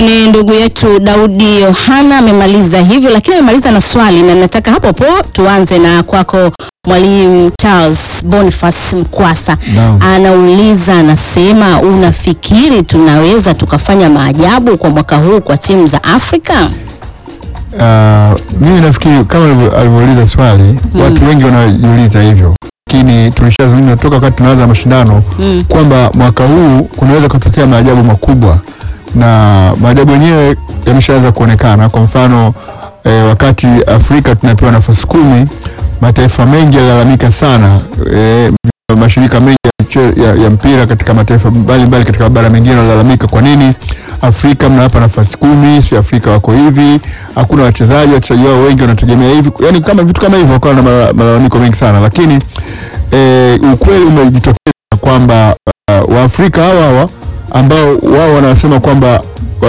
ni ndugu yetu Daudi Yohana amemaliza hivyo, lakini amemaliza na swali, na nataka hapo hapo tuanze na kwako Mwalimu Charles Boniface Mkwasa. Naam. Anauliza, anasema unafikiri tunaweza tukafanya maajabu kwa mwaka huu kwa timu za Afrika? Uh, mimi nafikiri kama alivyo- alivyouliza swali watu wengi wanajiuliza hivyo, lakini tulishazungumza toka wakati tunaanza mashindano Mm. kwamba mwaka huu kunaweza kutokea maajabu makubwa, na maajabu yenyewe yameshaanza kuonekana. Kwa mfano eh, wakati Afrika tunapewa nafasi kumi, mataifa mengi yalalamika sana eh, mashirika mengi ya, miche- ya, ya mpira katika mataifa mbalimbali katika mabara mengine wanalalamika, kwa nini Afrika mnawapa nafasi kumi, si Afrika wako hivi, hakuna wachezaji, wachezaji wao wengi wanategemea hivi, yani kama vitu kama hivyo, wakawa na mala- malalamiko mengi sana, lakini eh, ukweli umejitokeza kwamba uh, Waafrika hawa hawa ambao wao wanasema kwamba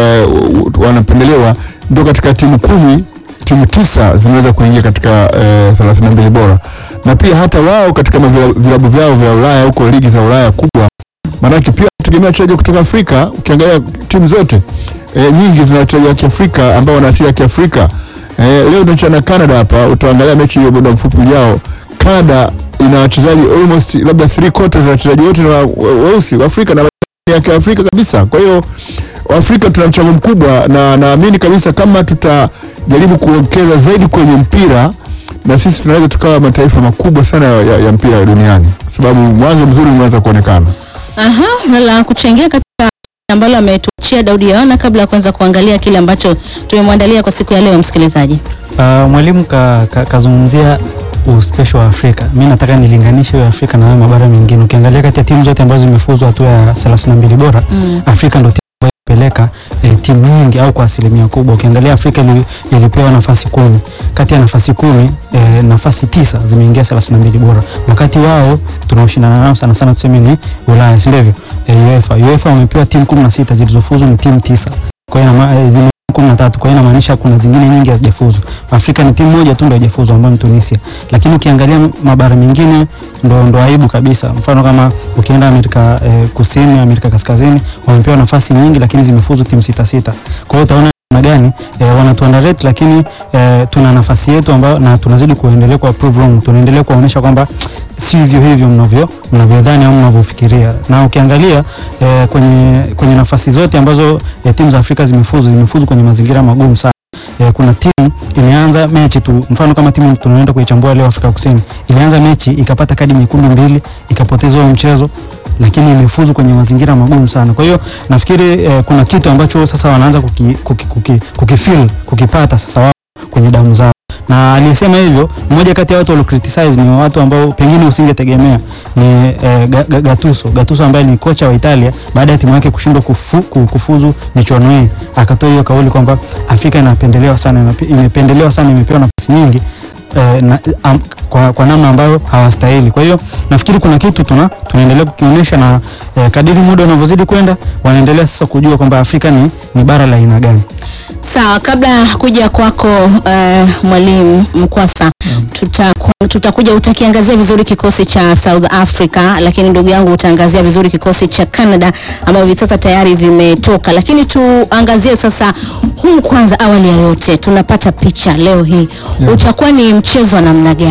uh, wanapendelewa ndio katika timu kumi timu tisa zimeweza kuingia katika eh, 32 bora na pia hata wao katika mavila- vilabu vyao vya Ulaya huko ligi za Ulaya kubwa, maanake pia tegemea wachezaji kutoka Afrika. Ukiangalia timu zote eh, nyingi zina wachezaji wa Kiafrika ambao wana asili ya Kiafrika. Eh, leo tunacheza na Canada hapa, utaangalia mechi hiyo muda mfupi ujao. Canada ina wachezaji almost labda 3 quarters za wachezaji wote ni wa- wa- weusi wa Afrika na ya Kiafrika kabisa. Kwa hiyo Afrika tuna mchango mkubwa, na naamini kabisa kama tutajaribu kuwekeza zaidi kwenye mpira, na sisi tunaweza tukawa mataifa makubwa sana ya, ya mpira duniani, kwa sababu mwanzo mzuri umeanza kuonekana. Aha, na la kuchangia katika ambalo ametuachia Daudi Yohana kabla ya kuanza kuangalia kile ambacho tumemwandalia kwa siku ya leo, msikilizaji. Uh, mwalimu ka, ka, kazungumzia uspesho wa Afrika. Mi nataka nilinganishe hiyo Afrika na hayo mabara mengine. Ukiangalia kati ya timu zote ambazo zimefuzwa hatua ya 32 bora Mm. Afrika ndio timu ambayo imepeleka eh, timu nyingi au kwa asilimia kubwa. Ukiangalia Afrika ili, ilipewa nafasi kumi kati ya nafasi kumi eh, nafasi tisa zimeingia 32 bora, wakati wao tunaoshindana nao sana sana tuseme ni Ulaya, si ndivyo? Eh, UEFA UEFA wamepewa timu 16 zilizofuzu ni timu tisa kwa hiyo inama- eh, zime kumi na tatu. Kwa hiyo inamaanisha kuna zingine nyingi hazijafuzu. Afrika ni timu moja tu ndio haijafuzu ambayo ni Tunisia, lakini ukiangalia mabara mengine ndo, ndo aibu kabisa. Mfano kama ukienda Amerika eh, Kusini, Amerika Kaskazini wamepewa nafasi nyingi, lakini zimefuzu timu sita sita. Kwa hiyo utaona namna gani eh, wanatu underrate, lakini eh, tuna nafasi yetu ambayo na tunazidi kuendelea kwa prove wrong, tunaendelea kuwaonyesha kwamba si hivyo hivyo mnavyo mnavyodhani au mnavyofikiria. Na ukiangalia eh, kwenye kwenye nafasi zote ambazo eh, timu za Afrika zimefuzu zimefuzu kwenye mazingira magumu sana. Eh, kuna timu ilianza mechi tu, mfano kama timu tunaenda kuichambua leo Afrika Kusini, ilianza mechi ikapata kadi nyekundu mbili ikapoteza huo mchezo lakini imefuzu kwenye mazingira magumu sana. Kwa hiyo nafikiri eh, kuna kitu ambacho sasa wanaanza kuki, kuki, kuki, kukifeel kukipata sasa wao kwenye damu zao na aliyesema hivyo mmoja kati ya watu walio criticize ni watu ambao pengine usingetegemea ni eh, Ga- Ga- Gattuso Gattuso ambaye ni kocha wa Italia baada ya timu yake kushindwa kufu, ku- kufuzu michuano hii akatoa hiyo kauli kwamba Afrika inapendelewa sana inape- imependelewa sana imepewa nafasi nyingi eh, na, am, kwa, kwa namna ambayo hawastahili. Kwa hiyo nafikiri kuna kitu tuna tunaendelea kukionyesha na eh, kadiri muda unavyozidi kwenda wanaendelea sasa kujua kwamba Afrika ni, ni bara la aina gani. Sawa, kabla ya kuja kwako uh, mwalimu Mkwasa, tutaku- tutakuja utakiangazia vizuri kikosi cha South Africa, lakini ndugu yangu utaangazia vizuri kikosi cha Canada ambao hivi sasa tayari vimetoka, lakini tuangazie sasa huu kwanza. Awali ya yote, tunapata picha leo hii Yeah. utakuwa ni mchezo wa namna gani?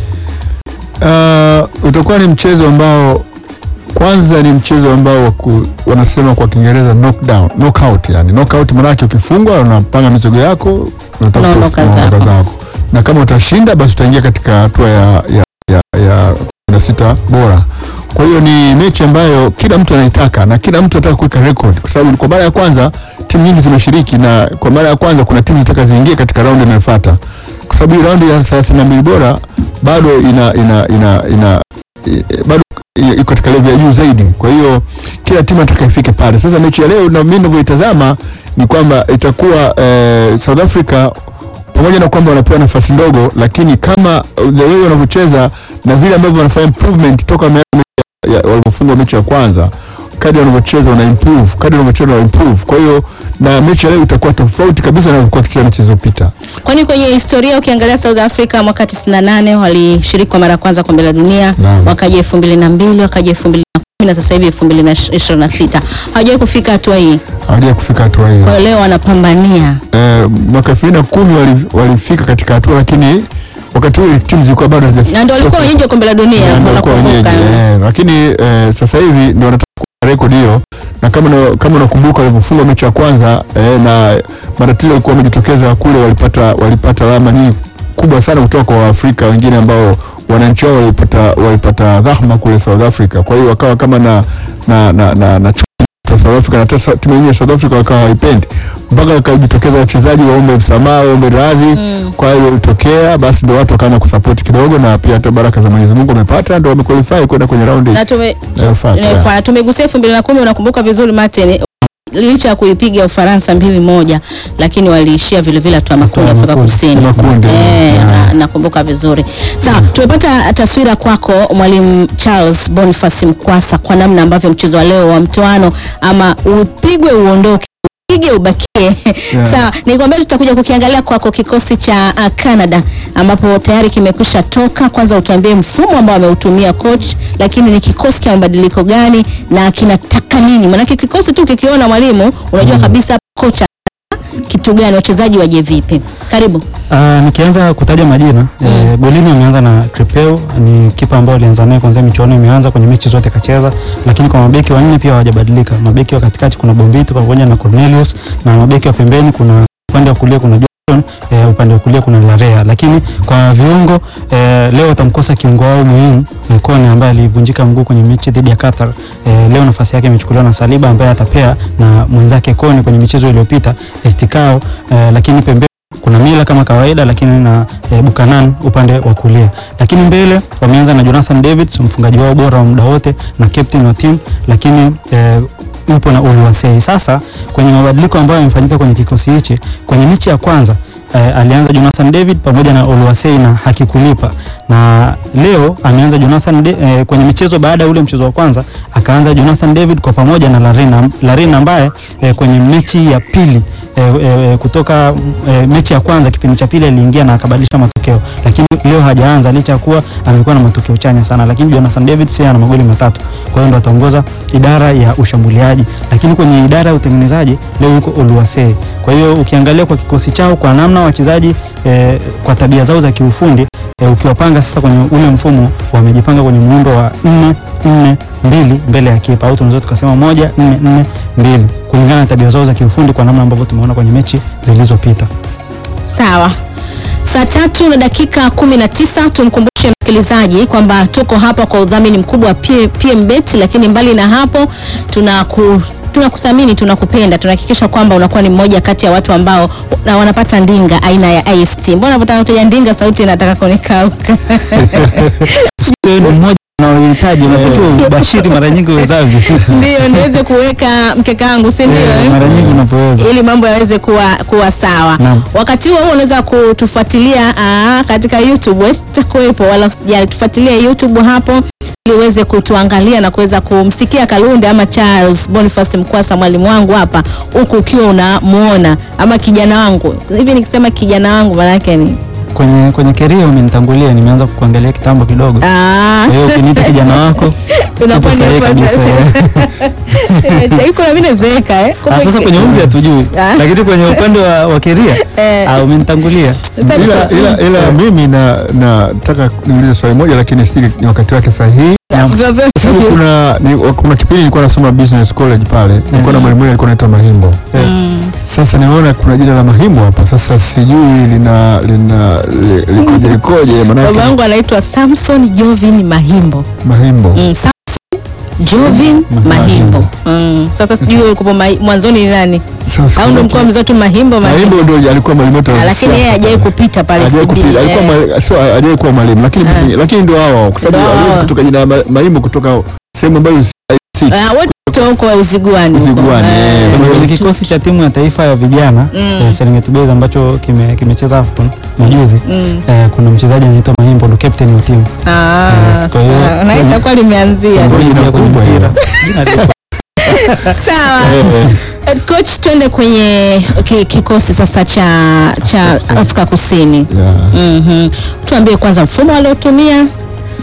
Uh, utakuwa ni mchezo ambao kwanza ni mchezo ambao waku, wanasema kwa Kiingereza knockdown, knockout yani. Knockout maanake ukifungwa unapanga mizogo yako unataka Unaondoka kufu- unaondoka zako. zako, na kama utashinda basi utaingia katika hatua ya, ya, ya, ya kumi na sita bora. Kwa hiyo ni mechi ambayo kila mtu anaitaka na kila mtu anataka kuweka record, kwa sababu kwa mara ya kwanza timu nyingi zimeshiriki, na kwa mara ya kwanza kuna timu zinataka ziingie katika raundi inayofuata, kwa sababu hii raundi ya 32 bora bado ina ina ina, ina i- bado i- iko katika level ya juu zaidi. Kwa hiyo kila timu nataka ifike pale. Sasa mechi ya leo na mimi ninavyoitazama ni kwamba itakuwa eh, South Africa pamoja na kwamba wanapewa nafasi ndogo, lakini kama uh, the way wanavyocheza na vile ambavyo wanafanya improvement toka wameanza mechi ya- walivyofungwa mechi ya kwanza, kadri wanavyocheza wana improve, kadri wanavyocheza wana improve. Kwa hiyo na mechi ya leo itakuwa tofauti kabisa na ilivyokuwa kicheza mechi zilizopita. Kwani kwenye historia ukiangalia South Africa mwaka 98 walishiriki kwa mara ya kwanza kombe la dunia, Naam. wakaja 2002, wakaja 2010 na sasa hivi 2026 hawajawahi kufika hatua hii. hawajawahi kufika hatua hiyo. Kwa hiyo leo wanapambania Eh, mwaka elfu mbili na kumi wali- walifika katika hatua, lakini wakati huo timu zilikuwa bado hazijafika. na ndio walikuwa wenyeji wa kombe la dunia, Na ndio walikuwa unakumbuka. wenyeji, eh, lakini eh, sasa hivi ndio wanataka kuweka rekodi hiyo, na kama una- kama unakumbuka walivyofunga mechi ya kwanza eh, na matatizo yalikuwa yamejitokeza kule, walipata walipata alama nyingi kubwa sana kutoka kwa Waafrika wengine ambao wananchi wao walipata walipata dhahma kule South Africa. Kwa hiyo wakawa kama na na na, na, na chuki ya South Africa na hata sa- timu yenyewe ya South Africa wakawa hawaipendi mpaka wakajitokeza wachezaji waombe msamaha, waombe radhi Mm. kwa hiyo ilitokea, basi ndio watu wakaanza kusapoti kidogo, na pia hata baraka za Mwenyezi Mungu wamepata, ndio wamequalify kwenda kwenye raundi na tume inayofuata. inayofuata. Tumegusia elfu mbili na kumi unakumbuka vizuri Martin, licha ya kuipiga Ufaransa mbili moja, lakini waliishia vile vile hatua ya makundi Hatua ya Afrika makundi. Kusini. Makundi, Eh, yeah. na- nakumbuka vizuri. Sawa, tumepata taswira kwako mwalimu Charles Boniface Mkwasa kwa namna ambavyo mchezo wa leo wa mtoano ama upigwe uondoke upige ubakie. Yeah. Sawa, nikwambia tutakuja kukiangalia kwako kikosi cha uh, Canada ambapo tayari kimekwisha toka. Kwanza utuambie mfumo ambao ameutumia coach, lakini ni kikosi cha mabadiliko gani na kinataka nini? Maanake kikosi tu kikiona mwalimu unajua kabisa kocha kitu gani, wachezaji waje vipi. Karibu. Uh, nikianza kutaja majina eh, golini ameanza na Tripeu, ni kipa ambaye alianza naye kwanza michuano imeanza, kwenye mechi zote kacheza, lakini kwa mabeki wanne pia hawajabadilika. Mabeki wa katikati kuna Bombito pamoja na Cornelius, na mabeki wa pembeni kuna upande wa kulia kuna John, eh, upande wa kulia kuna Larea, lakini kwa viungo eh, leo watamkosa kiungo wao muhimu eh, Kone ambaye alivunjika mguu kwenye mechi dhidi ya Qatar. Eh, leo nafasi yake imechukuliwa na Saliba ambaye atapea na mwenzake Kone kwenye michezo iliyopita Estikao, eh, lakini pembeni kuna Mila kama kawaida, lakini na e, Bukanan upande wa kulia, lakini mbele wameanza na Jonathan Davids mfungaji wao bora wa muda wote na captain wa timu, lakini e, yupo na Oluwasei. Sasa kwenye mabadiliko ambayo yamefanyika kwenye kikosi hichi, kwenye mechi ya kwanza e, alianza Jonathan David pamoja na Oluwasei na hakikulipa, na leo ameanza Jonathan De, e, kwenye michezo baada ya ule mchezo wa kwanza akaanza Jonathan David kwa pamoja na Larena Larena ambaye e, kwenye mechi ya pili e, e, kutoka e, mechi ya kwanza kipindi cha pili aliingia na akabadilisha matokeo, lakini leo hajaanza licha ya kuwa amekuwa na matokeo chanya sana, lakini Jonathan David sasa ana magoli matatu, kwa hiyo ndo ataongoza idara ya ushambuliaji, lakini kwenye idara ya utengenezaji leo yuko Oluwase. Kwa hiyo ukiangalia kwa kikosi chao kwa namna wachezaji e, kwa tabia zao za kiufundi e, ukiwapanga sasa kwenye ule mfumo wamejipanga kwenye muundo wa 4 4 mbili mbele ya kipa au tunaweza tukasema moja nne nne mbili kulingana na tabia zao za kiufundi kwa namna ambavyo tumeona kwenye mechi zilizopita. Sawa. Saa tatu na dakika kumi na tisa tumkumbushe msikilizaji kwamba tuko hapa kwa udhamini mkubwa wa P- PMBet, lakini mbali na hapo tunaku tunakuthamini tunakupenda, tunahakikisha kwamba unakuwa ni mmoja kati ya watu ambao na wanapata ndinga aina ya IST. Mbona unapotaka kutaja ndinga sauti inataka kunikauka? Wewe ni mmoja unaohitaji unatakiwa ubashiri mara nyingi uwezavyo. Ndio niweze kuweka mkeka wangu, si ndio? Eh, eh? mara nyingi unapoweza. ili mambo yaweze kuwa, kuwa sawa. Naam. Wakati huo huo unaweza kutufuatilia aa, katika YouTube, wewe sitakuwepo wala usijali, tufuatilie YouTube hapo ili uweze kutuangalia na kuweza kumsikia Kalunde ama Charles Boniface Mkwasa mwalimu wangu hapa, huku ukiwa unamuona ama kijana wangu hivi. Nikisema kijana wangu maana yake ni Kwenye kwenye keria umenitangulia, nimeanza kukuangalia kitambo kidogo. Ah. Kwa hiyo ukiniita kijana wako Unakuwa upo ni sahihi hapo kabisa. sasa. Iko na mimi nazeeka eh. Ah, sasa kwenye umri hatujui, Ah. lakini kwenye upande wa, wa keria Eh. ah, umenitangulia. Sasa ila, tufa- ila, ila mimi na nataka niulize swali moja, lakini si ni wakati wake sahihi. vyovyote Kwa sababu vile. kuna ni, kuna kipindi nilikuwa nasoma business college pale, nilikuwa na mwalimu alikuwa anaitwa Mahimbo. Mm. Sasa nimeona kuna jina la Mahimbo hapa, sasa sijui lina lina li- likoje likoje, Baba maanake yangu anaitwa Samson Jovin Mahimbo. Mahimbo Mm, Samson Jovin Mahimbo. Mahimbo. Mm. Sasa sijui ulikuwa mai- mwanzoni ni nani? Sasa Au ndo sikumbuki. mkoa mzee tu Mahimbo Mahimbo. Mahimbo ndio alikuwa mwalimu wetu wa Ah, Lakini yeye siasa hajawahi pale. kupita pale Hajawahi CB. kupita, alikuwa eh. mwali- sio hajawahi kuwa mwalimu lakini lakini ndio hao kwa sababu Ndio aliweza hao. kutoka jina la Ma- Mahimbo kutoka sehemu ambayo si Ah, wote huko uziguani huko. Uziguani, Eh. eh. Kwenye kwenye kikosi cha timu ya taifa ya vijana Mm. eh, Serengeti Boys ambacho kime- kimecheza AFCON majuzi Mm. eh, kuna mchezaji anaitwa Mahimbo ndo captain wa timu. Ah, Yes, kwa hiyo- sawa. na itakuwa limeanzia. Ngoja Kuingia kwenye kubwa mpira. hiyo. Jina liko- Sawa. Eh, Coach, twende kwenye ki- kikosi sasa cha cha Afrika Kusini. Yeah. Mhm. Tuambie kwanza mfumo waliotumia,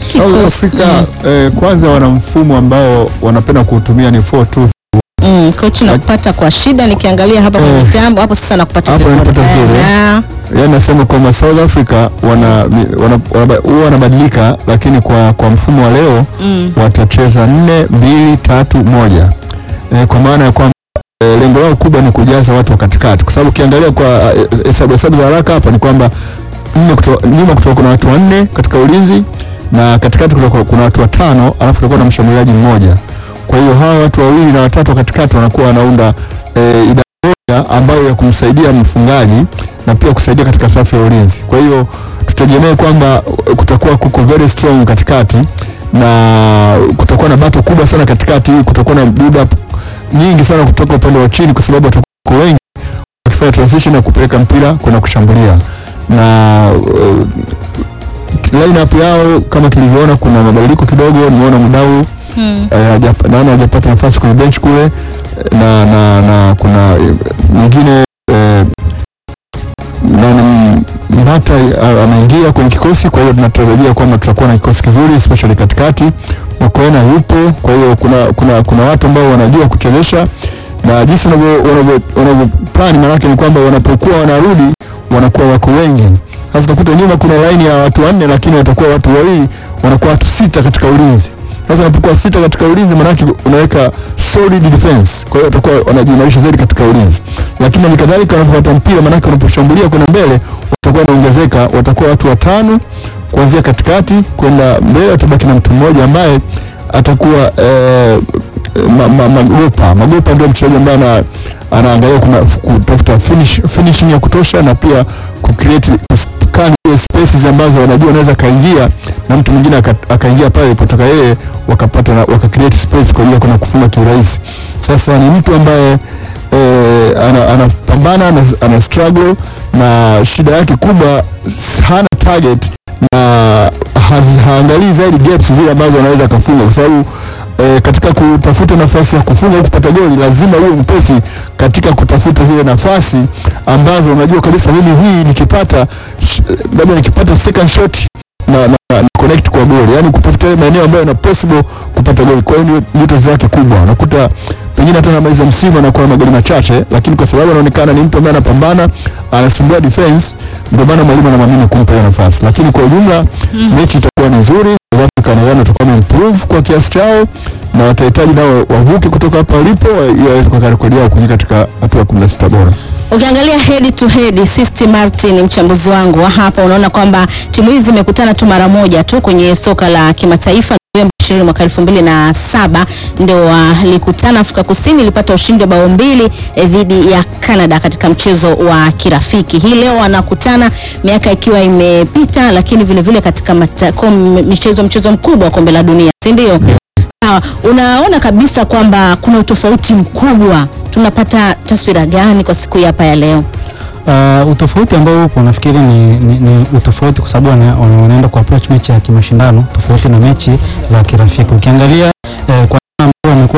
South Kikosi, Africa eh, kwanza wana mfumo ambao wanapenda kuutumia ni 4-2 Mm, coach nakupata kwa shida nikiangalia hapa kwa Eh. mitambo hapo sasa nakupata Hapo vizuri. nakupata vizuri, Eh, na- yaani nasema kwamba South Africa wana mi- wana- wana- huwa wanabadilika, lakini kwa, kwa mfumo wa leo mm, watacheza nne mbili tatu moja e, kwa maana ya kwamba e, lengo lao kubwa ni kujaza watu wa katikati, kwa sababu ukiangalia kwa eh, hesabu hesabu za haraka hapa ni kwamba nne kuto, nyuma kutoka kuna watu wanne katika ulinzi na katikati kutoka kuna watu watano, alafu kutakuwa na mshambuliaji mmoja. Kwa hiyo hawa watu wawili na watatu wa katikati wanakuwa wanaunda e, idadi moja ambayo ya kumsaidia mfungaji na pia kusaidia katika safu ya ulinzi. Kwa hiyo tutegemee kwamba eh, kutakuwa kuko very strong katikati na kutakuwa na bato kubwa sana katikati, kutakuwa na build up nyingi sana kutoka upande wa chini, kwa sababu watakuwa wengi wakifanya transition na kupeleka mpira kwenda kushambulia na uh, lineup yao kama tulivyoona, kuna mabadiliko kidogo. Nimeona mdau mm. eh, hajap- naona hajapata nafasi kwenye bench kule eh, na, na, na kuna eh, mwingine eh, nani Mbata eh, ameingia kwenye kikosi, kwa hiyo tunatarajia kwamba tutakuwa na kikosi kizuri especially katikati. Makoena yupo, kwa hiyo kuna, kuna, kuna watu ambao wanajua kuchezesha na jinsi wanavyo- wanavyo- wanavyo plan, maanake ni kwamba wanapokuwa wanarudi wanakuwa wako wengi. Sasa utakuta nyuma kuna laini ya watu wanne, lakini watakuwa watu wawili, wanakuwa watu sita katika ulinzi. Sasa unapokuwa sita katika ulinzi, maanake unaweka solid defense, kwa hiyo watakuwa wanajiimarisha zaidi katika ulinzi, lakini hali kadhalika wanapopata mpira, maanake wanaposhambulia kwenda mbele, watakuwa wanaongezeka, watakuwa watu watano kuanzia katikati kwenda mbele, watabaki na mtu mmoja ambaye atakuwa eh, ma, ma, magopa magopa ndio mchezaji ambaye ana anaangalia kuna kutafuta finish, finishing ya kutosha na pia kucreate scan ile spaces ambazo wanajua anaweza kaingia na mtu mwingine aka- akaingia pale ilipotoka yeye wakapata na, waka create space kwa ajili ya kwenda kufunga kiurahisi. Sasa ni mtu ambaye eh, ana- anapambana ana, ana struggle na shida yake kubwa s- hana target na hazi- haangalii zaidi gaps zile ambazo anaweza akafunga kwa sababu e, katika kutafuta nafasi ya kufunga au kupata goli lazima uwe mpesi katika kutafuta zile nafasi ambazo unajua kabisa mimi hii nikipata sh- labda nikipata second shot na, na, na, na connect kwa goli, yani kutafuta yale maeneo ambayo ina possible kupata goli. Kwa hiyo ndio- ndio tatizo lake kubwa, unakuta pengine hata anamaliza msimu anakuwa na magoli machache, lakini kwa sababu anaonekana ni mtu ambaye anapambana, anasumbua defense, ndio maana mwalimu anamwamini kumpa hiyo nafasi. Lakini kwa ujumla mechi itakuwa ni nzuri. South Africa nadhani watakuwa wameimprove kwa kiasi chao na watahitaji nao wavuke kutoka hapa walipo ili waweze kuweka rekodi yao kuingia katika hatua ya 16 bora. Ukiangalia head to head, Sisti Martin mchambuzi wangu wa hapa, unaona kwamba timu hizi zimekutana tu mara moja tu kwenye soka la kimataifa Novemba 20 mwaka elfu mbili na saba ndio walikutana. Afrika Kusini ilipata ushindi wa bao mbili eh, dhidi ya Canada katika mchezo wa kirafiki. Hii leo wanakutana miaka ikiwa imepita, lakini vile vile katika mata, kom, michezo mchezo mkubwa wa kombe la dunia, si ndio? Sawa, unaona kabisa kwamba kuna utofauti mkubwa. Tunapata taswira gani kwa siku hii hapa ya leo? Uh, utofauti ambao upo nafikiri ni, ni, ni utofauti kwa sababu wana- wana- wanaenda ku approach mechi ya kimashindano tofauti na mechi za kirafiki. Ukiangalia eh, kwa namna ambao wamekuwa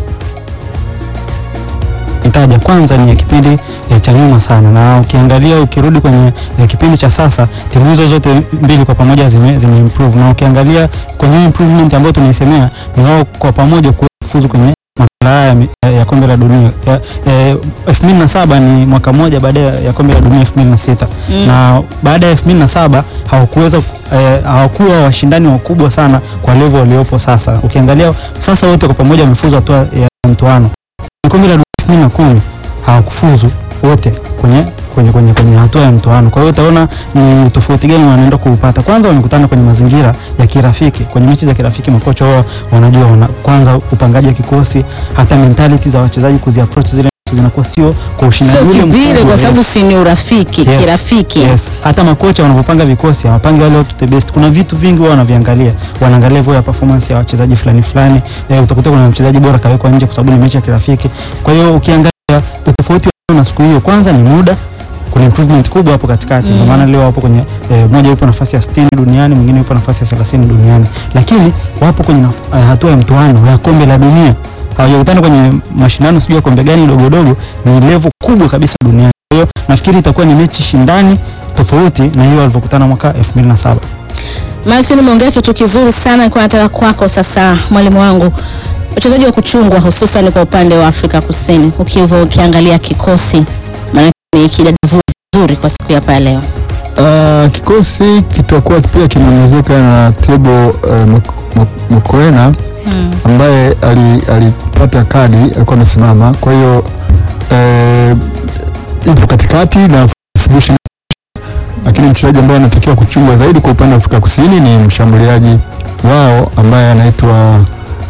wakitaja kwanza ni ya kipindi eh, cha nyuma sana, na ukiangalia ukirudi kwenye eh, kipindi cha sasa timu hizo zote mbili kwa pamoja zime, zime improve, na ukiangalia kwenye improvement ambayo tunaisemea ni wao kwa pamoja kufuzu kwenye makala haya ya, ya kombe la dunia ya, eh, 2007 ni mwaka mmoja baada ya ya kombe la dunia 2006 Mm. na baada ya 2007 hawakuweza eh, hawakuwa washindani wakubwa sana kwa level waliopo sasa. Ukiangalia sasa wote kwa pamoja wamefuzu hatua ya mtoano. Kombe la dunia 2010 hawakufuzu wote kwenye kwenye kwenye kwenye hatua ya mtoano. Kwa hiyo utaona ni utofauti gani wanaenda kuupata. Kwanza wamekutana kwenye mazingira ya kirafiki. Kwenye mechi za kirafiki makocha wao wanajua wana, kwanza upangaji wa kikosi, hata mentality za wachezaji kuzi approach zile mechi zinakuwa sio kwa ushindani Sio ule kivile mkubwa, kwa yes. sababu si ni urafiki, Yes. kirafiki. Yes. Hata makocha wanavyopanga vikosi hawapangi wale watu the best. Kuna vitu vingi wao wanaviangalia, wanaangalia level ya performance ya wachezaji fulani fulani. E, utakuta kuna mchezaji bora kawekwa nje kwa sababu ni mechi ya kirafiki. Kwa hiyo ukiangalia utofauti wa leo na siku hiyo, kwanza ni muda kuna improvement kubwa hapo katikati. Ndio maana leo wapo kwenye e, mmoja yupo nafasi ya 60 duniani, mwingine yupo nafasi ya 30 duniani, lakini wapo kwenye naf- eh, hatua ya mtoano ya kombe la dunia. Hawajakutana kwenye mashindano sijui ya kombe gani dogo dogo, ni level kubwa kabisa duniani. Kwa hiyo nafikiri itakuwa ni mechi shindani tofauti na hiyo walivyokutana mwaka 2007. Martin, umeongea kitu kizuri sana, nilikuwa nataka kwako sasa, mwalimu wangu, wachezaji wa kuchungwa hususan kwa upande wa Afrika Kusini, ukiwa ukiangalia kikosi, maana ni kidadavua vizuri kwa siku ya pa leo. Uh, kikosi kitakuwa pia kimeongezeka na Tebo uh, Mokoena Mm. ambaye ali- alipata kadi alikuwa amesimama, kwa hiyo eh, yupo katikati na Bush, lakini mchezaji ambaye anatakiwa kuchungwa zaidi kwa upande wa Afrika Kusini ni mshambuliaji wao ambaye anaitwa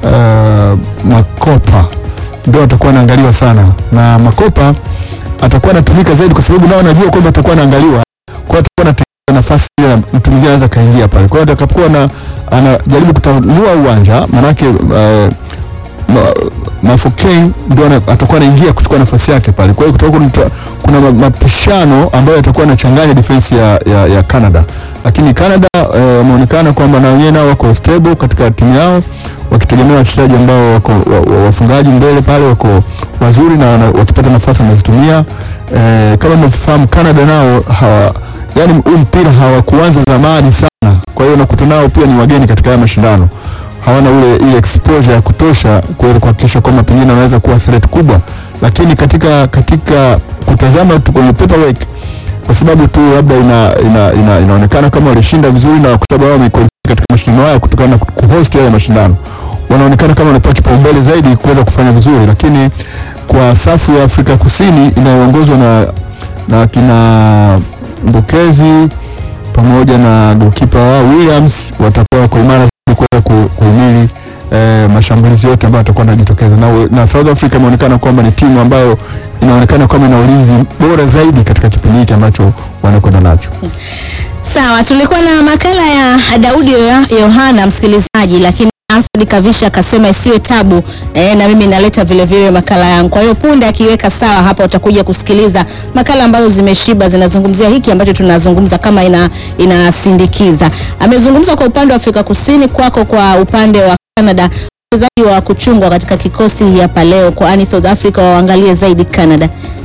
uh, Makopa, ndio atakuwa anaangaliwa sana, na Makopa atakuwa anatumika zaidi kwa sababu nao anajua kwamba atakuwa anaangaliwa, kwa hiyo atakuwa anatengeneza nafasi ile na mtu mwingine anaweza kaingia pale. Kwa hiyo atakapokuwa na anajaribu kutanua uwanja manake uh, ma, Mafokeng ndio ana- atakuwa anaingia kuchukua nafasi yake pale. Kwa hiyo kutakuwa kuna, kuna ma- mapishano ambayo yatakuwa yanachanganya defense ya, ya, ya Canada, lakini Canada eh, wameonekana kwamba na wenyewe nao wako stable katika timu yao wakitegemea wachezaji ambao wako wa- wa- wafungaji mbele pale wako wazuri na wana- wakipata nafasi wanazitumia. Eh, kama mnafahamu Canada nao hawa, yani huu mpira hawakuanza zamani sana, kwa hiyo nakuta nao pia ni wageni katika haya mashindano hawana ule ile exposure ya kutosha kuweza kuhakikisha kwamba pengine wanaweza kuwa threat kubwa, lakini katika katika kutazama tu kwenye paperwork, kwa sababu tu labda ina, ina, ina, inaonekana kama walishinda vizuri na kwa sababu wao wamequalify katika mashindano haya kutokana na kuhost haya mashindano, wanaonekana kama wanapewa kipaumbele zaidi kuweza kufanya vizuri, lakini kwa safu ya Afrika Kusini inayoongozwa na na kina Mbokezi pamoja na goalkeeper wao Williams watakuwa wako imara zaidi kuweza ku- kuhimili eh, mashambulizi yote ambayo atakuwa anajitokeza na, na South Africa imeonekana kwamba ni timu ambayo inaonekana kwamba ina ulinzi bora zaidi katika kipindi hiki ambacho wanakwenda nacho. Sawa, tulikuwa na makala ya Daudi Yo- Yohana msikilizaji, lakini Alfred Kavisha akasema isiwe tabu eh, na mimi naleta vile vile makala yangu. Kwa hiyo punde akiweka sawa hapa, utakuja kusikiliza makala ambazo zimeshiba zinazungumzia hiki ambacho tunazungumza kama ina inasindikiza. Amezungumza kwa upande wa Afrika Kusini, kwako kwa upande wa Canada, wachezaji wa kuchungwa katika kikosi hapa leo, kwani South Africa waangalie zaidi Canada.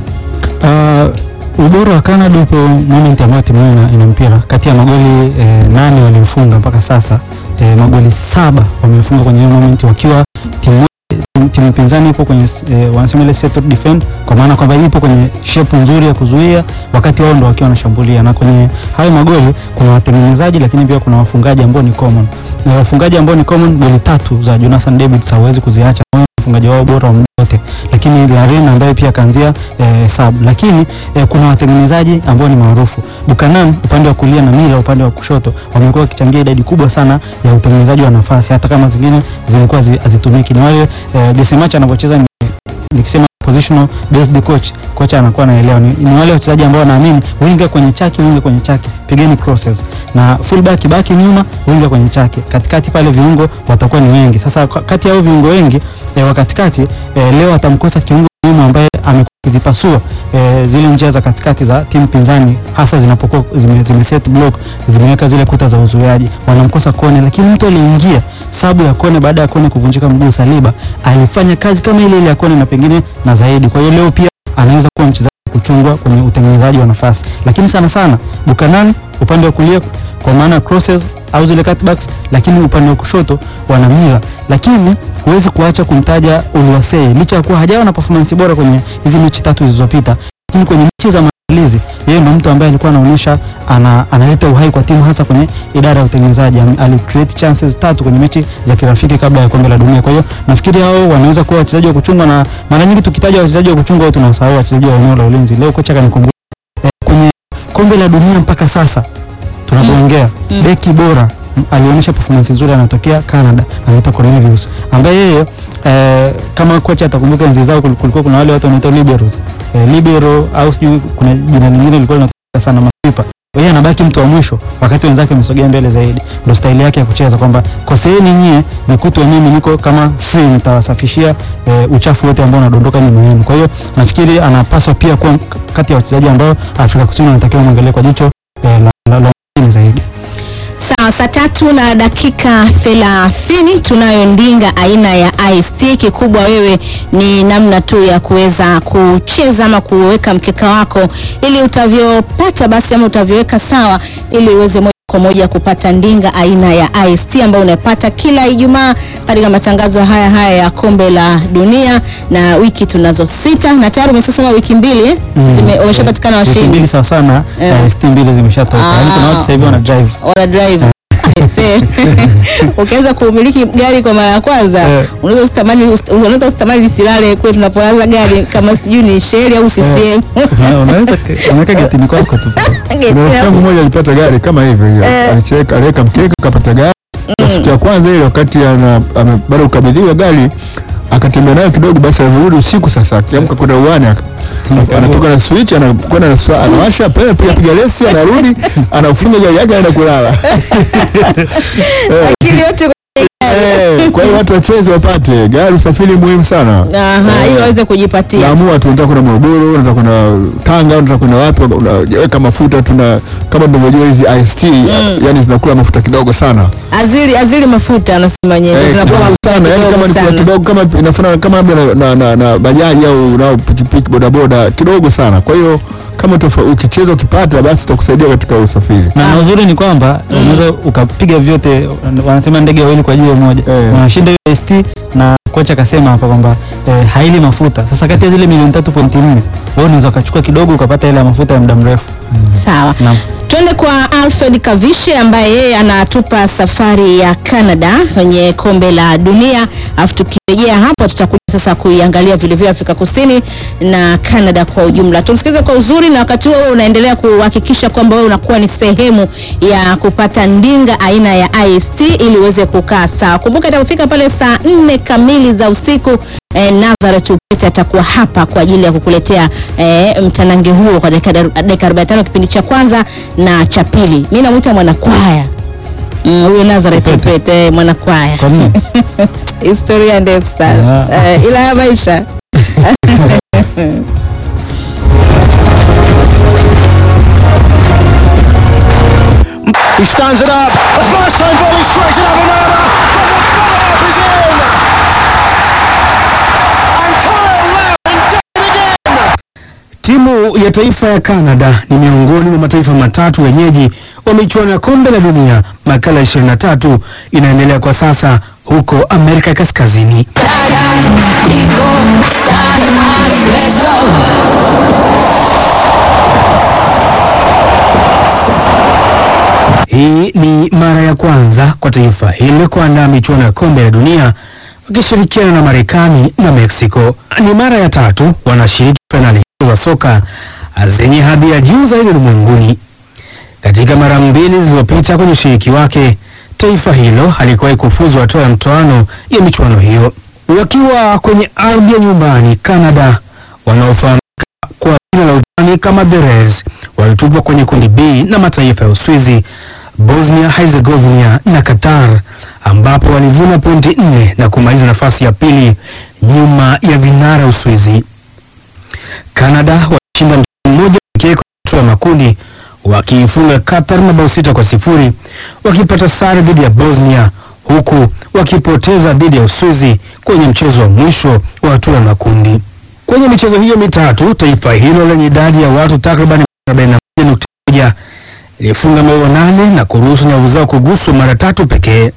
Uh, ubora wa Canada upo moment ambayo timu hiyo ina- ina mpira. Kati ya magoli eh, nane waliofunga mpaka sasa eh, magoli saba wamefunga kwenye hiyo moment wakiwa timu timu- timu pinzani ipo kwenye eh, wanasema ile settled defend, kwa maana kwamba ipo kwenye shape nzuri ya kuzuia wakati wao ndo wakiwa wanashambulia, na kwenye hayo magoli kuna watengenezaji, lakini pia kuna wafungaji ambao ni common, na wafungaji ambao ni common, goli tatu za Jonathan David hawezi kuziacha mfungaji wao bora wa muda wote, lakini Larin ambaye pia kaanzia eh, sub, lakini eh, kuna watengenezaji ambao ni maarufu. Buchanan upande wa kulia na Mila upande wa kushoto wamekuwa wakichangia idadi kubwa sana ya utengenezaji wa nafasi, hata kama zingine zilikuwa zi- hazitumiki. Ni wale eh, Desemach anapocheza ni nikisema positional based coach, kocha anakuwa anaelewa ni, ni wale wachezaji ambao wanaamini winga kwenye chaki, winga kwenye chaki, pigeni crosses na fullback baki nyuma, winga kwenye chaki, katikati pale viungo watakuwa ni wengi. Sasa kwa- kati ya hao viungo wengi eh, wa katikati eh, leo atamkosa kiungo muhimu ambaye amekuwa akizipasua eh, zile njia za katikati za timu pinzani, hasa zinapokuwa zime, zime set block, zimeweka zile kuta za uzuiaji, wanamkosa Kone, lakini mtu aliingia sabu ya Kone baada ya Kone kuvunjika mguu, Saliba alifanya kazi kama ile ile ya Kone na pengine na zaidi. Kwa hiyo leo pia anaweza kuwa mchezaji wa kuchungwa kwenye utengenezaji wa nafasi, lakini sana sana Buchanan upande wa kulia kwa maana crosses au zile cutbacks, lakini upande wa kushoto wana Mila, lakini huwezi kuacha kumtaja Oluwasei licha ya kuwa hajawa na performance bora kwenye hizi mechi tatu zilizopita, lakini kwenye mechi za maandalizi yeye ndo mtu ambaye alikuwa anaonyesha ana, analeta uhai kwa timu hasa kwenye idara ya utengenezaji. Ame- Ali create chances tatu kwenye mechi za kirafiki kabla ya kombe la dunia. Kwa hiyo nafikiri hao wanaweza kuwa wachezaji wa kuchungwa, na mara nyingi tukitaja wachezaji wa kuchungwa watu tunasahau wachezaji wa eneo la ulinzi. Leo kocha kanikumbusha eh, kwenye kombe la dunia mpaka sasa tunapoongea Mm. beki bora m- alionyesha performance nzuri anatokea Canada anaitwa Cornelius ambaye yeye eh, kama kocha atakumbuka enzi zao kul- kulikuwa kuna wale watu wanaitwa liberos eh, libero au sijui kuna jina lingine lilikuwa linatoka sana mapipa yeye anabaki mtu wa mwisho wakati wenzake wamesogea mbele zaidi ndo staili yake ya kucheza kwamba koseeni nyie nikutwe mimi niko kama free nitawasafishia eh, uchafu wote ambao unadondoka nyuma yenu kwa hiyo nafikiri anapaswa pia kuwa k- kati ya wachezaji ambao Afrika Kusini wanatakiwa mwangalie kwa jicho eh, la, la, la umakini zaidi Sawa, saa tatu na dakika thelathini tunayo ndinga aina ya IST. Kikubwa wewe ni namna tu ya kuweza kucheza ama kuweka mkeka wako ili utavyopata basi ama utavyoweka sawa ili uweze moja kwa kwa moja kupata ndinga aina ya IST ambayo unapata kila Ijumaa katika matangazo haya haya ya kombe la dunia, na wiki tunazo sita na tayari umesema wiki mbili eh? Zime- wameshapatikana Wiki washindi mbili sawa sana Eh. eh, ST mbili zimeshatoka. Yaani kuna watu sasa hivi wana drive. wana drive Aise. ukianza kumiliki gari kwa mara ya kwanza Eh. unaweza usitamani unaweza usitamani lisilale kule tunapolaza gari kama sijui ni sheri au CCM Una- Unaweza unaweka getini kwako tu. Geti Kuna rafiki hapo. yangu mmoja alipata gari kama hivyo hiyo. Alicheka, aliweka mkeka akapata gari. Na Siku ya kwanza ile wakati ana ame- bado kukabidhiwa gari akatembea nayo kidogo, basi alirudi usiku. Sasa akiamka kwenda uwani aka- anatoka na switch anakwenda na swa- anawasha pale piga piga lesi, anarudi anafunga gari yake anaenda kulala. akili yote Eh, Kwa hiyo watu wacheze wapate gari, usafiri muhimu sana. aha ili waweze kujipatia Naamua tu unataka kwenda Morogoro, unataka kwenda Tanga, unataka kwenda wapi, unaweka mafuta tuna kama tunavyojua hizi IST yani zinakula mafuta kidogo sana. azili azili mafuta anasema wenyewe Eh, zinakuwa kidogo mafuta sana, yani kama kidogo ni kwa sana kidogo kama inafanana kama labda na, na, na, na bajaji au nao pikipiki bodaboda kidogo sana. Kwa hiyo kama tofa, ukicheza ukipata basi itakusaidia katika usafiri. Na na uzuri ni kwamba unaweza ukapiga vyote, wanasema ndege wawili kwa jiwe moja. Eh. Unashinda hiyo ST na kocha akasema hapa kwamba eh, haili mafuta. Sasa kati ya zile milioni 3.4 wewe unaweza ukachukua kidogo ukapata ile ya mafuta ya muda mrefu. sawa Naam. Twende kwa Alfred Kavishe ambaye yeye anatupa safari ya Canada kwenye kombe la dunia, alafu tukirejea hapo tutakuja sasa kuiangalia vilevile Afrika Kusini na Canada kwa ujumla. Tumsikize kwa uzuri, na wakati huo unaendelea kuhakikisha kwamba wewe unakuwa ni sehemu ya kupata ndinga aina ya IST ili uweze kukaa sawa. Kumbuka itapofika pale saa nne kamili za usiku eh, Nazareth Upete atakuwa hapa kwa ajili ya kukuletea eh, mtanange huo kwa dakika dakika 45 kipindi cha kwanza na cha pili. Mimi namwita mwanakwaya Mm, huyo Nazareth Upete. Upete eh, mwanakwaya. Kwa nini? Historia ndefu sana Ah. eh, ila ya maisha He stands it up. A first time volley straight at Avenada. But the follow-up is in. And Kyle Lowry did it again. Timu ya taifa ya Canada ni miongoni mwa mataifa matatu wenyeji wa michuano ya kombe la dunia makala 23 inaendelea kwa sasa huko Amerika Kaskazini. Hii ni mara ya kwanza kwa taifa hili kuandaa michuano ya kombe la dunia wakishirikiana na Marekani na Mexico. Ni mara ya tatu wanashiriki fainali hizo za soka zenye hadhi ya juu zaidi ulimwenguni. Katika mara mbili zilizopita kwenye ushiriki wake, taifa hilo halikuwahi kufuzu hatua ya mtoano ya michuano hiyo. Wakiwa kwenye ardhi ya nyumbani, Canada wanaofahamika kwa jina la utani kama the Reds walitupwa kwenye kundi B na mataifa ya Uswizi, Bosnia Herzegovina na Qatar, ambapo walivuna pointi nne na kumaliza nafasi ya pili nyuma ya vinara Uswizi. Canada walishinda mchezo mmoja pekee kwenye hatua ya makundi wakiifunga Qatar mabao sita kwa sifuri wakipata sare dhidi ya Bosnia huku wakipoteza dhidi ya Uswizi kwenye mchezo wa mwisho wa hatua ya makundi. Kwenye michezo hiyo mitatu, taifa hilo lenye idadi ya watu takriban 41.1 ilifunga mabao nane na kuruhusu nyavu zao kuguswa mara tatu pekee.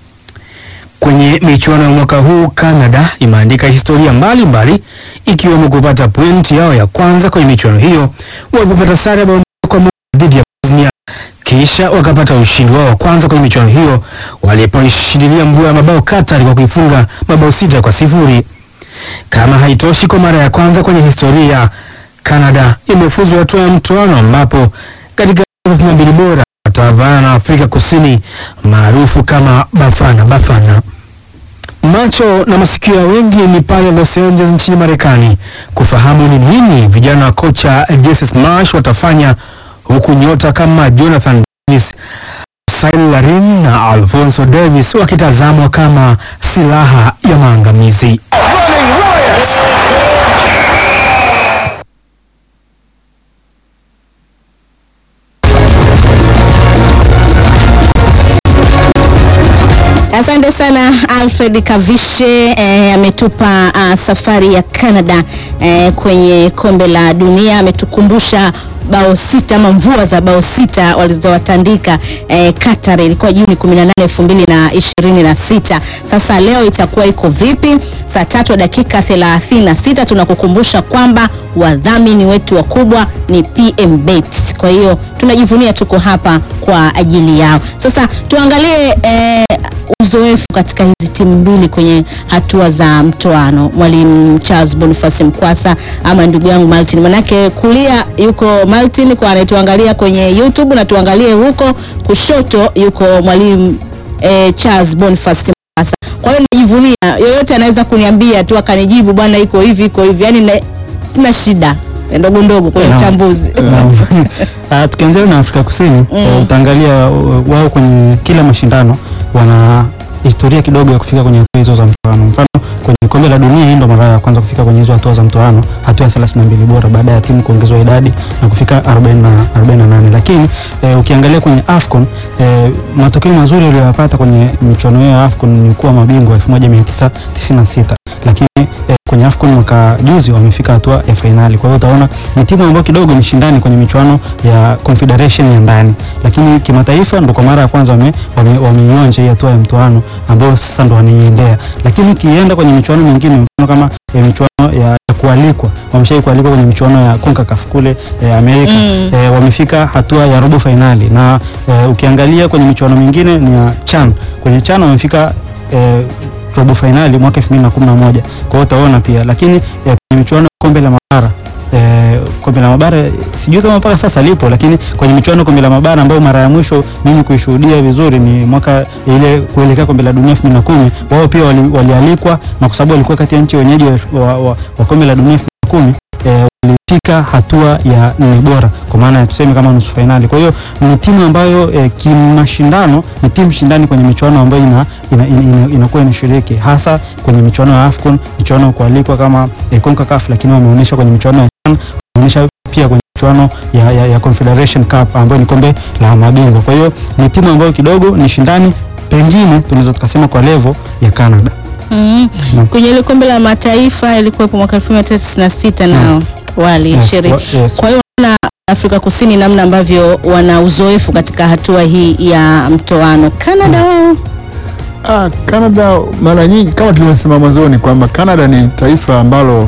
Kwenye michuano ya mwaka huu Canada imeandika historia mbalimbali ikiwemo kupata pointi yao ya kwanza kwenye michuano hiyo walipopata sare ya bao moja kwa moja dhidi ya Bosnia, kisha wakapata ushindi wao wa kwanza kwenye michuano hiyo walipoishindilia mvua ya mabao Qatar kwa kuifunga mabao sita kwa sifuri. Kama haitoshi, kwa mara ya kwanza kwenye historia Canada imefuzu hatua ya mtoano ambapo katika 32 bora watavaana na Afrika Kusini maarufu kama Bafana Bafana. Macho na masikio ya wengi ni pale Los Angeles nchini Marekani kufahamu ni nini vijana wa kocha Jesus Marsh watafanya huku nyota kama Jonathan Davis, Cyril Larin na Alfonso Davis wakitazamwa kama silaha ya maangamizi. Running riot. Asante sana Alfred Kavishe eh, ametupa ah, safari ya Canada eh, kwenye kombe la dunia, ametukumbusha bao sita ama mvua za bao sita walizowatandika eh, Qatar ilikuwa Juni 18 2026. Sasa leo itakuwa iko vipi? Saa tatu dakika 36 tunakukumbusha kwamba wadhamini wetu wakubwa ni PM Bet. Kwa hiyo tunajivunia tuko hapa kwa ajili yao. Sasa tuangalie eh, uzoefu katika hizi timu mbili kwenye hatua za mtoano. Mwalimu Charles Boniface Mkwasa ama ndugu yangu Martin, manake kulia yuko Martin kwa anayetuangalia kwenye YouTube na tuangalie huko kushoto yuko mwalimu eh, Charles Boniface Mkwasa. Kwa hiyo najivunia, yoyote anaweza kuniambia tu akanijibu bwana, iko hivi iko hivi, yani ne, sina shida ndogo ndogo kwenye Naam. uchambuzi. Naam. Ah, tukianzia na Afrika Kusini eh, utaangalia uh, wao kwenye kila mashindano wana historia kidogo ya kufika kwenye hatua hizo za mtoano. Mfano kwenye kombe la dunia, hii ndo mara ya kwanza kufika kwenye hizo hatua za mtoano, hatua ya 32 bora baada ya timu kuongezwa idadi na kufika 40 na 48. Lakini eh, ukiangalia kwenye AFCON eh, matokeo mazuri waliyopata kwenye michuano hiyo ya AFCON ni kuwa mabingwa 1996 lakini eh, kwenye AFCON mwaka juzi wamefika hatua ya fainali. Kwa hiyo utaona ni timu ambayo kidogo ni shindani kwenye michuano ya Confederation ya ndani, lakini kimataifa ndo kwa mara ya kwanza wame, wame, wameionja hii hatua ya mtoano ambayo sasa ndo wanaiendea. Lakini ukienda kwenye michuano mingine mfano kama eh, michuano ya, ya kualikwa wameshai kualikwa kwenye michuano ya CONCACAF kule eh, Amerika Mm. eh, wamefika hatua ya robo fainali na eh, ukiangalia kwenye michuano mingine ni ya CHAN. Kwenye CHAN wamefika eh, robo fainali mwaka 2011. Kwa hiyo utaona pia, lakini eh, kwenye michuano ya kombe la mabara eh, kombe la mabara sijui kama mpaka sasa lipo, lakini kwenye michuano ya kombe la mabara ambayo mara ya mwisho mimi kuishuhudia vizuri ni mwaka ile kuelekea kombe la dunia 2010 wao pia wali- walialikwa na kwa sababu walikuwa kati ya nchi wenyeji wa, wa, wa, wa kombe la dunia 2010 eh, walifika hatua ya nne bora kwa maana ya tuseme kama nusu fainali. Kwa hiyo ni timu ambayo eh, kimashindano ni timu shindani kwenye michuano ambayo ina, ina, ina, ina, inakuwa inashiriki hasa kwenye michuano ya AFCON, michuano ya kualikwa kama eh, CONCACAF, lakini wameonyesha kwenye michuano ya CHAN, wameonyesha pia kwenye michuano ya, ya, ya Confederation Cup ambayo ni kombe la mabingwa. Kwa hiyo ni timu ambayo kidogo ni shindani, pengine tunaweza tukasema kwa level ya Canada. Mm. Naam. Kwenye ile kombe la mataifa ilikuwepo mwaka 1996 nao walishiriki. Yes, wa- yes. Kwa hiyo na Afrika Kusini namna ambavyo wana uzoefu katika hatua hii ya mtoano. Canada wao Ah, Canada mara nyingi kama tulivyosema mwanzoni kwamba Canada ni taifa ambalo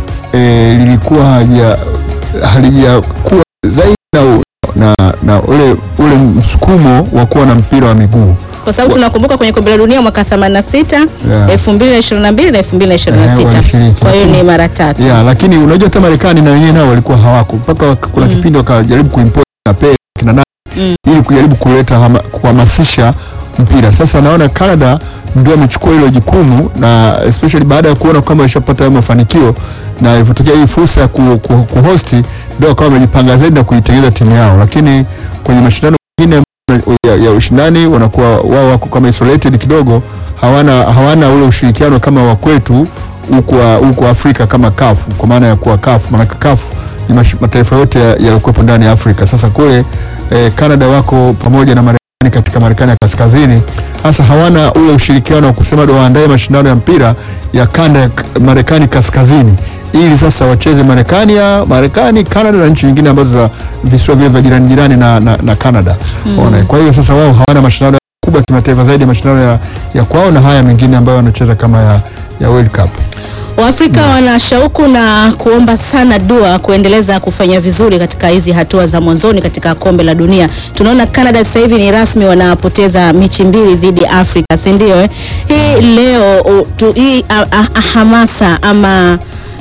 eh, lilikuwa haja halijakuwa zaidi na, na, na ule, ule msukumo wa kuwa na mpira wa miguu kwa sababu tunakumbuka kwenye kombe la dunia mwaka 86, Yeah. 2022 na Eh, 2026. walishiriki, Kwa hiyo lakini- ni mara tatu. yeah, lakini unajua hata Marekani na wenyewe nao walikuwa hawako mpaka wak- kuna kipindi wakajaribu kuimport na Pele kina nani Mm. ili kujaribu kuleta hama- kuhamasisha mpira. Sasa naona Canada ndio amechukua hilo jukumu na especially baada ya kuona kwamba ishapata hayo mafanikio na ilivyotokea hii fursa ya ku, ku, kuhosti ndio wakawa wamejipanga zaidi na kuitengeneza timu yao, lakini kwenye mashindano mengine ya, ya ushindani wanakuwa wao wako kama isolated kidogo, hawana hawana ule ushirikiano kama wa kwetu huku huku Afrika kama kafu kwa maana ya kuwa kafu, maana kafu ni mash- mataifa yote ya- yaliokuwepo ndani ya Afrika. Sasa kule eh, Canada wako pamoja na Marekani katika Marekani ya kaskazini, hasa hawana ule ushirikiano wa kusema ndo waandae mashindano ya mpira ya kanda ya k- Marekani kaskazini ili sasa wacheze Marekani ya Marekani, Canada na nchi nyingine ambazo za visiwa vile vya jirani jirani na, na, na Canada mm. Kwa hiyo sasa wao hawana mashindano kubwa ya kimataifa zaidi ya mashindano ya, ya kwao na haya mengine ambayo wanacheza kama ya, ya World Cup. Waafrika wana shauku na kuomba sana dua kuendeleza kufanya vizuri katika hizi hatua za mwanzoni katika kombe la dunia. Tunaona Canada sasa hivi ni rasmi wanapoteza mechi mbili dhidi ya Afrika, si ndio? Eh? Hii leo u- tu, hii a, a, a, hamasa ama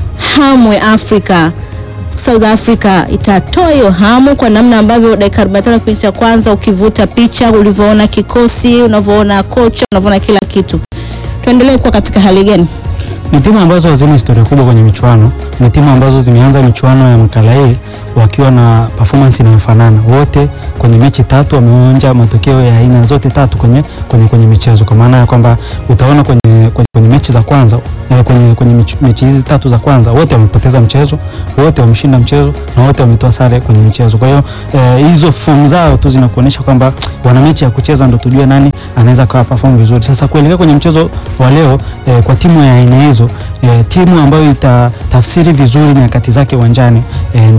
hamu ya Afrika South Africa itatoa hiyo hamu kwa namna ambavyo dakika 45 kipindi cha kwanza ukivuta picha ulivyoona kikosi, unavyoona kocha, unavyoona kila kitu. Tuendelee kuwa katika hali gani? ni timu ambazo hazina historia kubwa kwenye michuano. Ni timu ambazo zimeanza michuano ya makala hii wakiwa na performance inayofanana. Wote kwenye mechi tatu wameonja matokeo ya aina zote tatu kwenye, kwenye, kwenye michezo, kwa maana ya kwamba utaona kwenye, kwenye, kwenye mechi za kwanza eh, kwenye, kwenye mechi, mechi hizi tatu za kwanza wote wamepoteza mchezo, wote wameshinda mchezo na wote wametoa sare kwenye michezo. Kwa hiyo eh, hizo fomu zao tu zinakuonyesha kwamba wana mechi ya kucheza, ndo tujue nani anaweza kawa perform vizuri. Sasa kuelekea kwenye mchezo wa leo eh, kwa timu ya aina hizo eh, timu ambayo itatafsiri vizuri nyakati zake uwanjani eh, ndio inaweza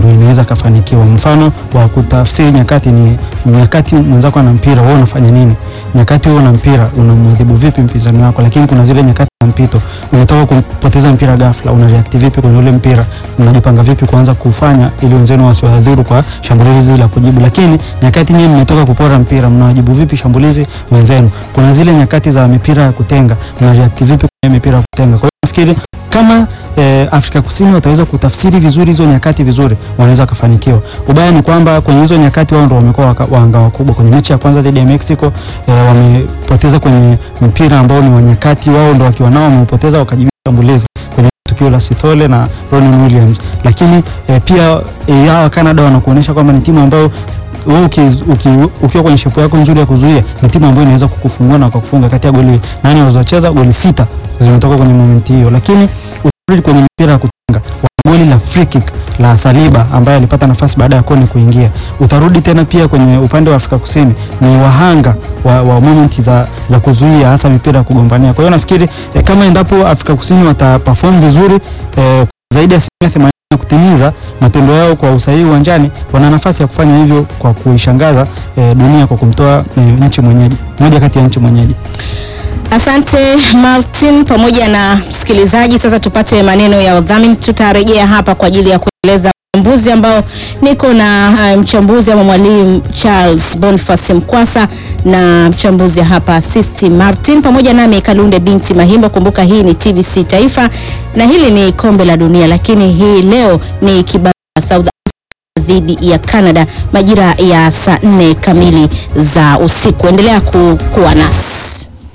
akafanikiwa. Mfano wa kutafsiri nyakati ni nyakati mwenzako ana mpira, wewe unafanya nini? Nyakati wewe una mpira, unamwadhibu vipi mpinzani wako? Lakini kuna zile nyakati za mpito, umetoka kupoteza mpira ghafla, una react vipi kwenye ule mpira? Unajipanga vipi kuanza kufanya ili wenzenu wasiwadhuru kwa shambulizi la kujibu? Lakini nyakati nyinyi mmetoka kupora mpira, mnawajibu vipi shambulizi wenzenu? Kuna zile nyakati za mipira ya kutenga, mna react vipi kwenye mipira ya kutenga? Kwa hiyo nafikiri kama eh, Afrika Kusini wataweza kutafsiri vizuri hizo nyakati vizuri, wanaweza wakafanikiwa. Ubaya ni kwamba kwenye hizo nyakati wao ndio wamekuwa waka- wahanga wakubwa. Kwenye mechi ya kwanza dhidi ya Mexico eh, wamepoteza kwenye mpira ambao ni wa nyakati, wao ndio wakiwa nao wameupoteza, wakajibu shambulizi kwenye tukio la Sithole na Ronan Williams. Lakini eh, pia eh, hawa Canada wanakuonyesha kwamba ni timu ambayo wewe uki, uki, ukiwa kwenye shepu yako nzuri ya kuzuia ni timu ambayo inaweza kukufungua na kukufunga. Kati ya goli nane walizocheza goli sita zimetoka kwenye momenti hiyo, lakini utarudi kwenye mipira ya kutenga wana goli la free kick la Saliba ambaye alipata nafasi baada ya Kone kuingia. Utarudi tena pia kwenye upande wa Afrika Kusini ni wahanga wa, wa momenti za, za kuzuia hasa mipira ya kugombania. Kwa hiyo nafikiri eh, kama endapo Afrika Kusini wataperform vizuri eh, zaidi ya asilimia themanini na kutimiza matendo yao kwa usahihi uwanjani, wana nafasi ya kufanya hivyo kwa kuishangaza eh, dunia kwa kumtoa eh, nchi mwenyeji, moja kati ya nchi mwenyeji. Asante Martin pamoja na msikilizaji. Sasa tupate maneno ya udhamini. Tutarejea hapa kwa ajili ya kueleza uchambuzi ambao niko na uh, mchambuzi ama mwalimu Charles Boniface Mkwasa na mchambuzi hapa Sisti Martin pamoja nami Kalunde binti Mahimbo. Kumbuka hii ni TBC Taifa na hili ni kombe la dunia, lakini hii leo ni kibao South dhidi ya Canada majira ya saa nne kamili za usiku. Endelea ku, kuwa nasi.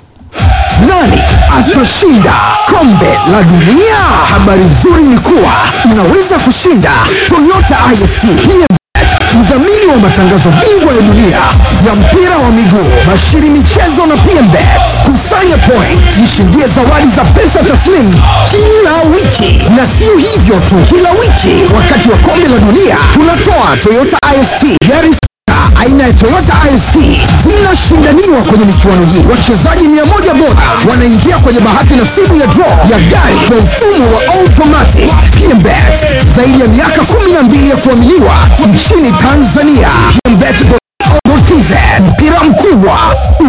Nani atashinda kombe la dunia? Habari nzuri ni kuwa unaweza kushinda Toyota IST PMBet, mdhamini wa matangazo bingwa ya dunia ya mpira wa miguu, bashiri michezo na PMBet. Kusanya point, jishindie zawadi za pesa taslimu kila wiki, na sio hivyo tu, kila wiki wakati wa kombe la dunia tunatoa Toyota IST gari aina ya Toyota IST zinashindaniwa kwenye michuano hii. Wachezaji mia moja bora wanaingia kwenye bahati nasibu ya draw ya gari kwa mfumo wa automatic. PMBet zaidi ya miaka 12 ya kuaminiwa nchini Tanzania. PMBet.co.tz mpira mkubwa